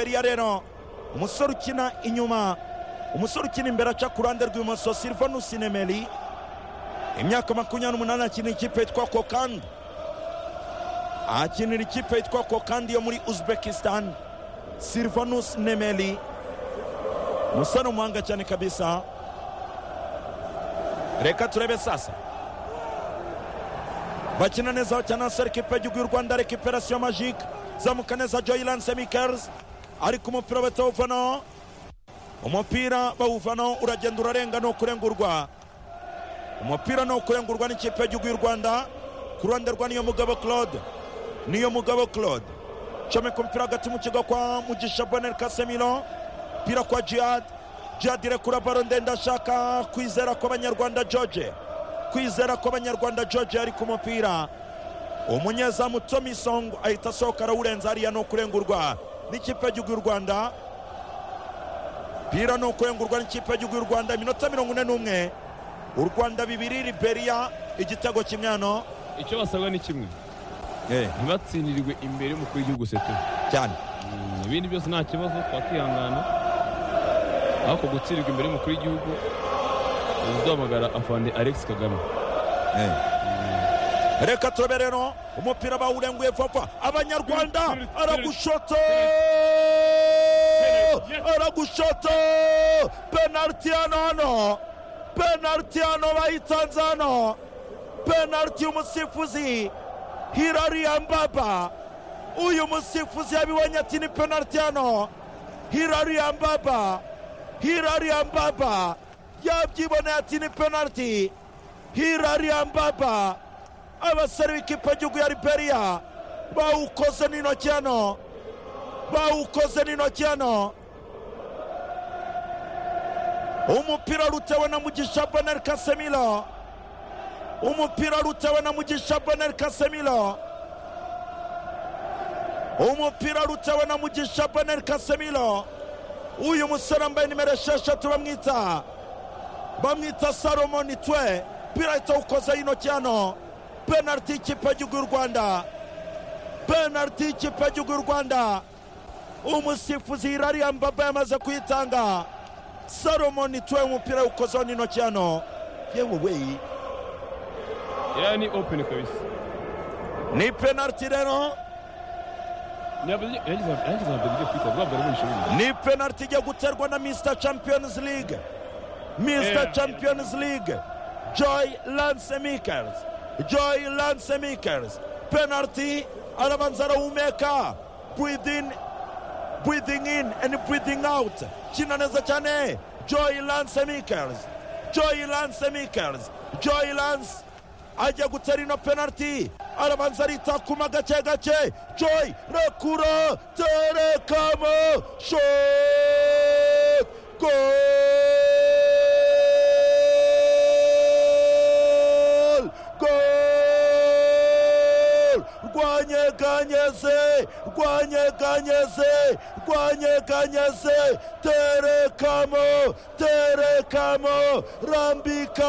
ya rero umusore ukina inyuma umusore ukina imbere aca ku ruhande rw'ibumoso silivanusi nemeri imyaka makumyabiri n'umunani akina ikipe yitwa kokandi ahakinira ikipe yitwa kokandi yo muri uzbekistan silivanusi nemeri umusore umuhanga cyane kabisa reka turebe sasa bakina neza cyane hasi ekipe y'igihugu y'u rwanda rekiperasiyo majike zamuka neza joyiranse mikerizi ariko umupira batawuvanaho umupira bawuvanaho uragenda urarenga ni ukurengurwa umupira ni ukurengurwa n'ikipe y'igihugu y'u rwanda ku ruhande rwa niyo mugabo claude niyo mugabo claude comeka umupira hagati mu kigo kwa mugisha bonel kasemiro umupira kwa jihad jihad irekura baro ndende ashaka kwizera kw'abanyarwanda george kwizera kw'abanyarwanda george ari ku mupira umunyezamu tomi song ahita asohoka arawurenza hariya ni ukurengurwa n'ikipe y'igihugu y'u rwanda pira ni ukurengurwa n'ikipe y'igihugu y'u rwanda iminota mirongo ine n'umwe u rwanda bibiri liberiya igitego kimwe hano icyo basabwa ni kimwe Eh, ntibatsindirirwe imbere y'umukuru w'igihugu setero cyane ibindi byose nta kibazo twakihangana ariko gutsindirwa imbere y'umukuru w'igihugu uzahamagara afande alex kagame reka turabe rero umupira bawurenguye vapfa abanyarwanda aragushoto aragushoto penaliti hano hano penaliti hano bayitanze hano penaliti y'umusifuzi hirariya mbaba uyu musifuzi yabibonye ati ni penaliti hano hirariya mbaba hirariya mbaba yabyiboneye ati ni penaliti hirariya mbaba abasore b'ikipe y'igihugu ya liberiya bawukoze n'intoki hano bawukoze n'intoki hano umupira rutewe na mugisha bonel kasemiro umupira rutewe na mugisha bonel kasemiro umupira rutewe na mugisha bonel kasemiro uyu musore wambaye nimero esheshatu bamwita bamwita salomoni twe umupira ahita awukozeho intoki hano penaliti y'ikipe y'igihugu y'u rwanda penaliti y'ikipe y'igihugu y'u rwanda umusifuzi hirariya mbaba yamaze kuyitanga salomoni twe umupira awukozeho n'intoki hano yewe weyi iriya ni openi kabisa ni penaliti rero Yagize- yagize yagize na bebe kwita guhabwa ari bushobora ni penaliti ijya guterwa na mr champions league mr Yeah. champions league joy lance mikers joy lance mikers penaliti arabanza arawumeka breathing breathing in and breathing out kina neza cyane joy lance mikers joy lance mikers joy lance ajya gutera ino penaliti arabanza aritakuma gake gake joy rekura terekamo shot gol gol rwanyeganyeze rwanyeganyeze rwanyeganyeze terekamo terekamo rambika